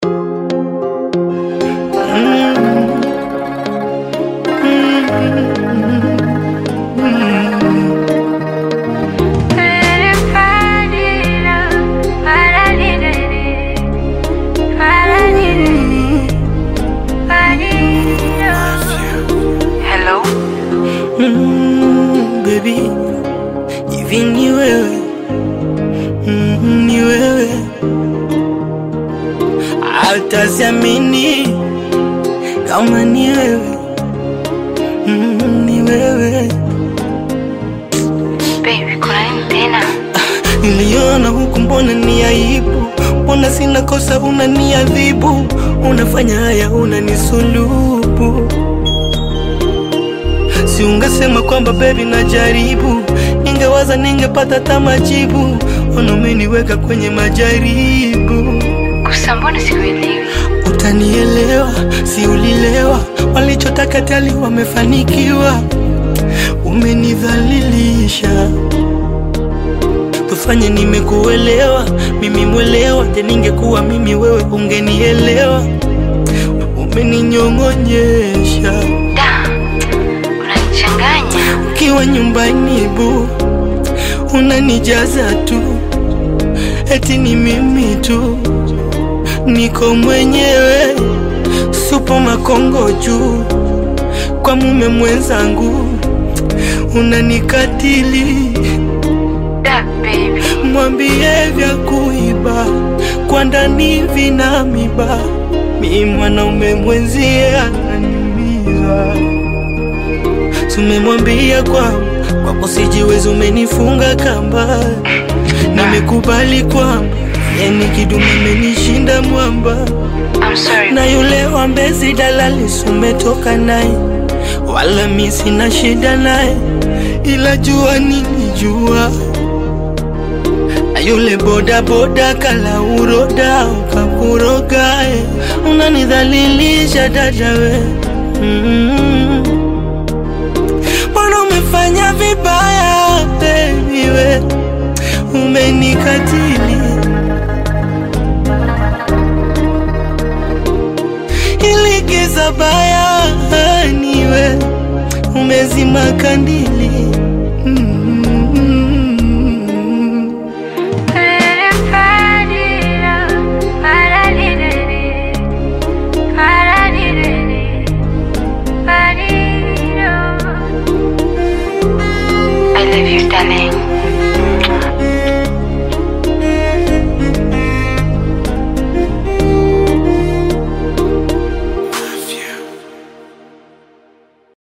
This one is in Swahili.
Hello? Mm, baby, hivi ni wewe mm, ni wewe Hautaziamini kama ni wewe mm, ni wewe Baby, kuna nini tena? Niliona huku, mbona ni aibu? Mbona sina kosa, unaniadhibu? Unafanya haya, unanisulubu. Si ungesema kwamba baby najaribu, ningewaza ningepata hata majibu. Ona umeniweka kwenye majaribu. Kusa, mbona sikuelewi? Utanielewa, si ulilewa? Walichotaka tali wamefanikiwa, umenidhalilisha. Tufanye nimekuelewa, mimi mwelewa. Je, ningekuwa mimi wewe ungenielewa? Umeninyong'onyesha Da, unanichanganya. ukiwa nyumbani bu, unanijaza tu, eti ni mimi tu, niko mwenyewe, supo makongo juu, kwa mume mwenzangu unanikatili. Da, baby. Mwambie vya kuiba kwa ndani vina miba, mi mwanaume mwenzie ananiumiza. Tumemwambia kwamba kwako sijiwezi, umenifunga kamba. Nimekubali kwamba yani kidume amenishinda mwamba, I'm sorry. na yule wa Mbezi dalali sumetoka naye, wala mi sina shida naye, ila jua nilijua na yule boda boda kala uroda ukakuroga, eh. unanidhalilisha dada we mm. Mbona umefanya vibaya baby we, umenikatili ili giza baya niwe umezima kandili mm.